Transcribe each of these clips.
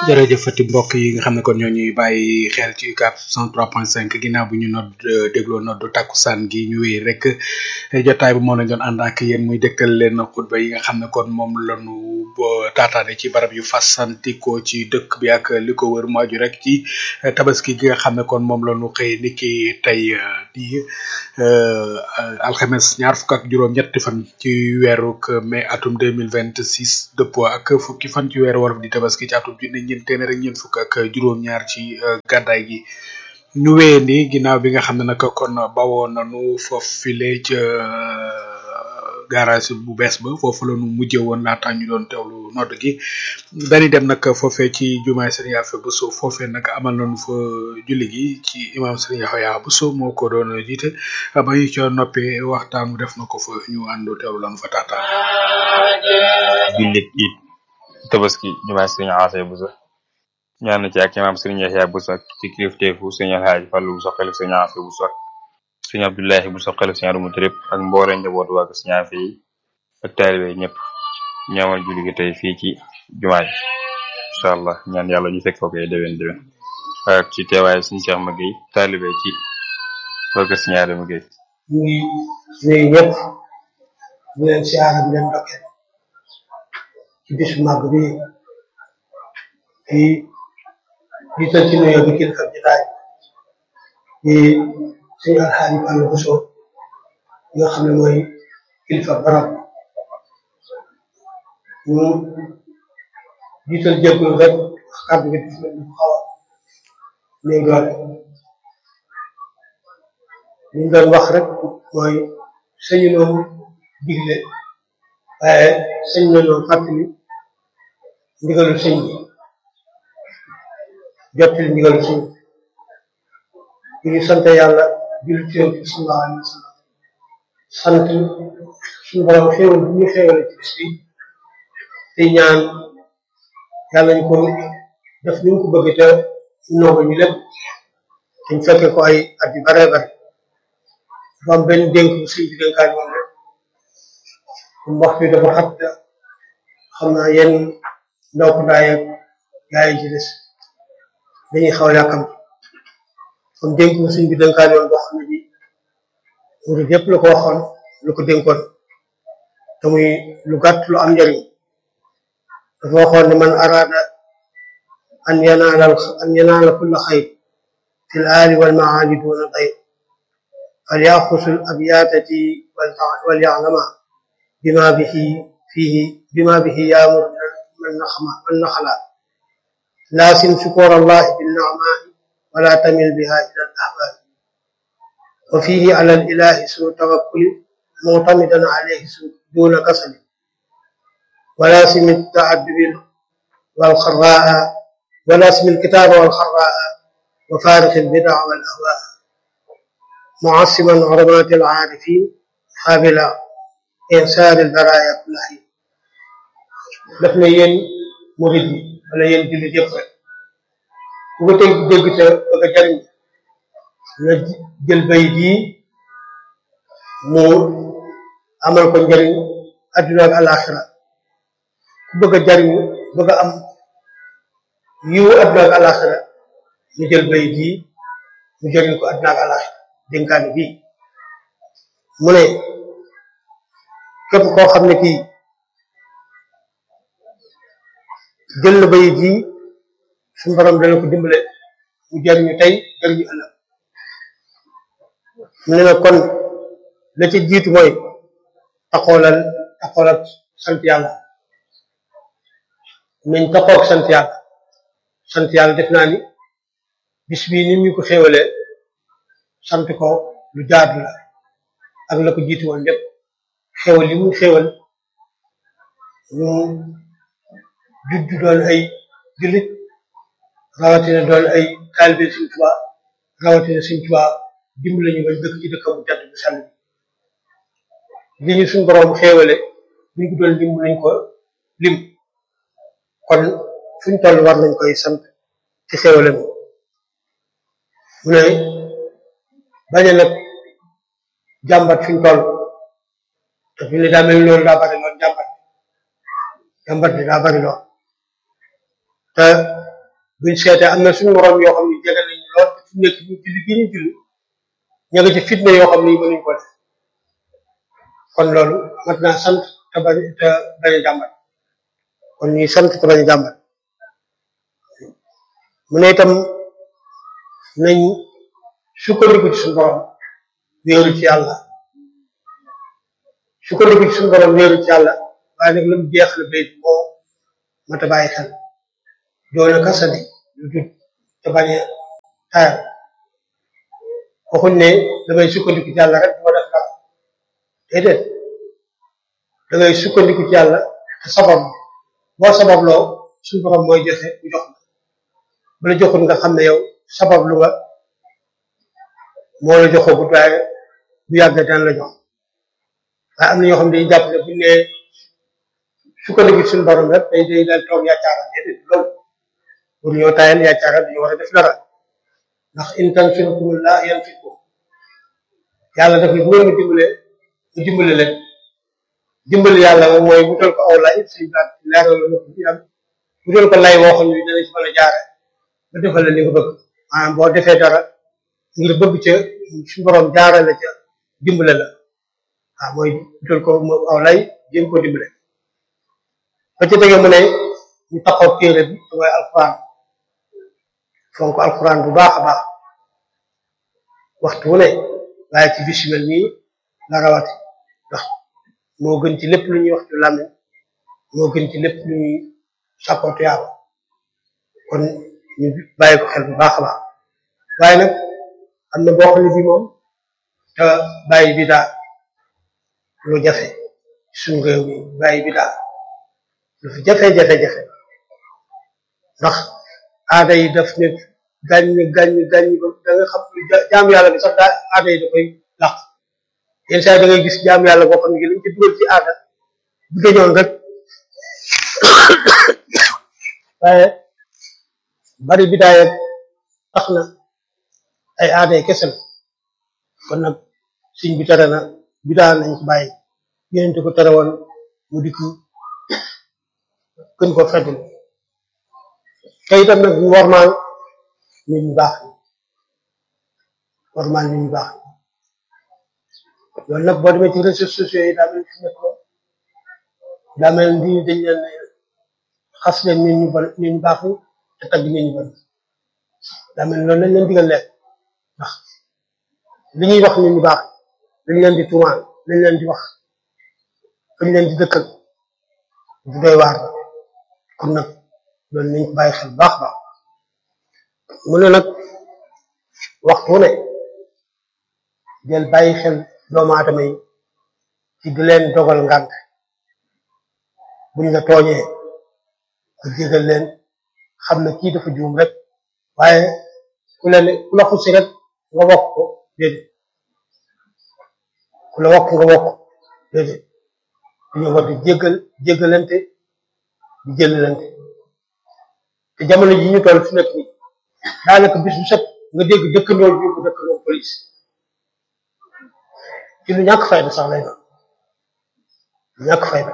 jërëjëfati mbokk yi nga xam ne kon ñoo ñuy bàyyi xel ci UCAB 103.5 ginnaaw bu ñu nodd dégloo noddu takkusaan gi ñu wéy rek jotaay bi moo lañ doon ànd ak yéen muy dëkkal leen xutba yi nga xam ne kon moom lañu taataane ci barab yu fasantikoo ci dëkk bi ak li ko wër mu aju rek ci tabaski gi nga xam ne kon moom lañu xëy niki tey di alxames ñaar fukk ak juróom ñetti fan ci weeru mai atum 2026 dëppoo ak fukki fan ci weeru wolof di tabaski ci atum junne ñeent téeméer ak ñeent fukk ak juróom ñaar ci gàddaay gi ñu wéyee ni ginnaaw bi nga xam ne nag kon bawoo nanu foofu file ca garage bu bees ba foofu la ñu mujjee woon laata ñu doon teewlu nodd gi dañuy dem nag foofee ci jumaay Serigne Afe Bousso foofee nag amal nañu fa julli gi ci imam Serigne Yaxya Bousso moo ko doon jiite ba ñu ca noppee waxtaan mu def na ko fa ñu ànd teewlu lañu fa taataan. jullit it tabaski jumaay Serigne Afe Bousso ñaan na ci ak imam Serigne Yaxya Bousso ak ci kilifteefu Serigne Alhaji Fallou Bousso xelif Serigne Afe Bousso ak sëñ Abdullahi bu soxal sëñ Arumu Trip ak mboole njaboot waa sëñ Afe yi ak taalibe ñëpp ñaamal julli gi tey fii ci jumaa ji incha allah ñaan yàlla ñu fekk ko koy déwén déwén ak ci teewaay sëñ Cheikh Maguette taalibe ci waa sëñ Adama Gueye ñu ngi nuyu ñëpp ñu leen siyaara di leen ndokkeel ci bis bu màgg bi di jiital ci nuyoo bi kilifa jotaay di sëñ Alxaaji Fallou Bousso nga xam ne mooy kilifa barab ñu jiital jéggul rek wax kàddu gi daf leen xaw a néew doole li ñu doon wax rek mooy sëñu noonu digle waaye sëñ na noonu fàttali ndigalu sëñ bi jottali ndigalu sëñ bi ñu sant yàlla julli ci yonent bi sallallahu alayhi wa sallam sant suñu borom xéewal bu ñu xéewale ci bis bi te ñaan yàlla ñu ko def ni ñu ko bëgg te nooba ñu lépp te ñu fekke ko ay at yu bare bare dafa am benn dénk bu sëñ bi dénkaan moom rek comme waxtu bi dafa xat xam naa yenn ndaw ko daay ak gaa yi ci des dañuy xaw yàkkam comme dénk bu sëñ bi dénkaan yoon boo xam ne bi murid yëpp la ko waxoon lu ko dénkoon te muy lu gàtt lu am njëriñ dafa waxoon ne man araada an yanaala an yanaala kulla xayr fi l aali wal maali duna dayr fal yaxusu l abyaatati wal yaclama bima bihi fihi bima bihi yaamur man naxama man naxala laasim shukur allahi binnacmaai wala tamil biha ila al ahbaab wa fihi ala al ilahi suu tawakkuli muctamidan alayhi suu duna kasali ولازم التعدد والخراء ولازم الكتاب والخراء وفارق البدع والأهواء معصما عظمات العارفين حابل إنسان البرايا كل حين daf na yéen murid yi wala yéen jullit yëpp rek ku ko teg dégg te bëgg a jariñ na jël bay bii mu amal ko njariñ adduna ak alaxira ku bëgg a jariñu bëgg a am yiwu adduna ak alaxira ñu jël bay bii mu jëriñ ko adduna ak alaxira dénkaane bii mu ne képp koo xam ne kii jël na bay bii suñu borom dana ko dimbale mu jëriñu tey jëriñu ëllëg mu ne nag kon la ci jiitu mooy taxoolal taxoolal sant yàlla nañ taxoog sant yàlla sant yàlla def naa ni bis bii ni ñu ko xéwalee sant ko lu jaadu la ak la ko jiitu woon lépp xéwal yi mu xéwal ñu juddu doon ay jullit rawatina doon ay taalibe Sëñ Tuubaa rawatina Sëñ Tuubaa dimbali ñu bañ dëkk ci dëkkam bu jàdd bu sell bi li ñu suñ boroom xéewale ñu ko doon lim nañ ko lim kon fuñ toll war nañ koy sant ci xéewale mu mu ne bañ a nag jàmbat fuñ toll te fi ne daa mel loolu daa bari lool jàmbat jàmbat bi daa bari lool te buñ seetee am na suñu morom yoo xam ne jege nañu lool te fi mu nekk ñu julli gi ñu julli ña nga ci fitna yoo xam ne yi mënuñ ko def kon loolu mat naa sant te bañ te bañ a jàmbat kon ñuy sant te bañ a jàmbat mu ne itam nañ sukkandiku ci suñu borom wéeru ci yàlla sukkandiku ci suñu borom wéeru ci yàlla waaye nag lu mu jeexal bayt moo mat a bàyyi xel doona kasadi lu jut te bañ a tayal waxuñ ne damay sukkandiku ci yàlla rek du ma def dara déedéet da ngay sukkandiku ci yàlla te sabab boo sababloo suñu borom mooy joxe bu jox la bu la joxul nga xam ne yow sabab lu nga moo la joxagut waaye bu yàgg daan la jox waaye am na ñoo xam ne dañuy jàpp ne buñ ne sukkandiku ci suñu borom rek day day daal toog yaacaaral déedéet loolu pour ñoo tayal yaacaaral dañu war a def dara ndax in tansurkumullah yansurkum yàlla daf ne bu ngeen ma dimbalee mu dimbale leen dimbali yàlla moom mooy wutal ko aw lay suñu baat leeral la ko fi am wutal ko lay woo xam ne dana ci mën a jaare ba defal la li nga bëgg maanaam boo defee dara ngir bëgg ca suñu borom jaarale ca dimbale la waaw mooy wutal ko aw lay jéem ko dimbale ba ca tege mu ne ñu taxaw téere bi te mooy alquran fonk alquran bu baax a baax waxtu wu ne waaye ci bis yu mel nii la rawati ndax moo gën ci lépp lu ñuy wax ci làmmiñ moo gën ci lépp lu ñuy sàkkootu yàlla kon ñu bàyyi ko xel bu baax a baax waaye nag am na boo xam ne bi moom te bàyyi bi daa lu jafe suñu réew mi bàyyi bi daa lu fi jafe-jafe-jafe ndax aada yi daf ne gàññ gàññ gàññ ba da nga xam jaam yàlla bi sax daa aada yi da koy làq yenn saa yi da ngay gis jaam yàlla boo xam ne gi lañ ci dugal ci aada bu dañoon rek waaye bari bidaaya tax na ay aada yi kese la kon nag suñ bi tere na bidaa nañ ko bàyyi yénente ko tere woon mu dikk gën ko feddul te itam nag ñu wormaal nit ñu baax wormaal nit ñu baax loolu nag boo demee ci réseaux sociaux yi daa mel fi nekk daa mel ni dañ leen xas leen nit ñu bon nit ñu baax te tagg nit ñu bon daa mel loolu lañ leen digal leen ndax li ñuy wax nit ñu baax lañ leen di tuumaal lañ leen di wax fañ leen di dëkkal du doy waar kon nag loolu nañ ko bàyyi xel baax baax mu ne nag waxtu ne del bàyyi xel doomu aadama yi ci di leen dogal ngànt buñ la tooñee nga jégal leen xam ne kii dafa juum rek waaye ku leen ku la xusi rek nga wokk ko déedéet ku la wokk nga wokk déedéet dañoo war di jégal jégalante di jëlante te jamono ji ñu toll fi nekk nii daanaka bis bu set nga dégg dëkkandoo yóbbu dëkkandoo police ci lu ñàkk fayda sax lay doon lu ñàkk fayda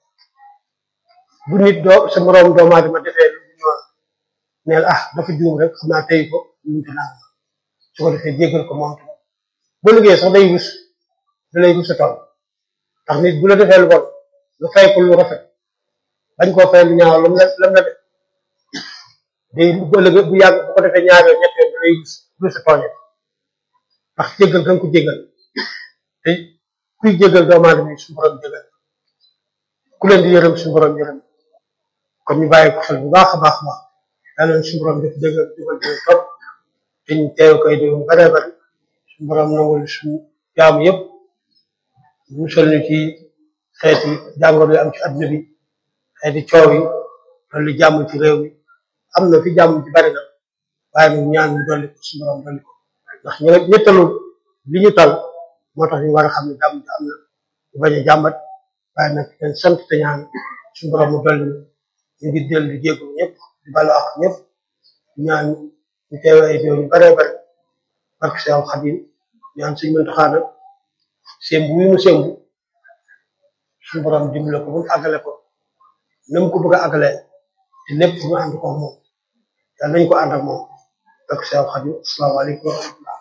bu nit doo sa moroom doomu aadama defee lu ñu neel ah dafa juum rek xam naa tey ko ñu te naan su ko defee jéggal ko moom tamit boo liggéey sax day rus da lay rus a toll ndax nit bu la defee lu bon nga fay ko lu rafet bañ koo fay lu ñaaw lam la lam la def day bu ëllëgee bu yàgg bu ko defee ñaar yoon ñett yoon da lay rus rus a tooñe ndax jéggal nga ko jéggal te kuy jéggal doomu aadama yi suñu borom jéggal ku leen di yërëm suñu borom yërëm kon ñu bàyyi ko xel bu baax a baax a baax yàlla na suñu borom def dëggal dugal ci topp te ñu teew koy déglu bare bari suñu borom nangul suñu jaamu yëpp musal ñu ci xeeti jàngoro yi am ci adduna bi xeeti coow yi dolli jàmm ci réew mi am na fi jàmm ci bari na waaye nag ñaan ñu dolli ko suñu borom dolli ko ndax ñu ñettalu li ñu tal moo tax ñu war a xam ne jàmm ji am na ñu bañ a jàmbat waaye nag dañ sant te ñaan suñu borom mu dolli ñu ngi dellu di jégalu ñëpp di balu ak ñëpp ñaan ñu teew ay déw ñu baree bari barke Seex Xadim ñaan suñu Muntaxa nag sembu wi mu sembu suñu borom dimbale ko ba mu àggale ko na mu ko bëgg a àggale te lépp mu ànd ko moom yàlla nañu ko ànd ak moom ak Seex Xaadim asalaamaaleykum wa rahmatullah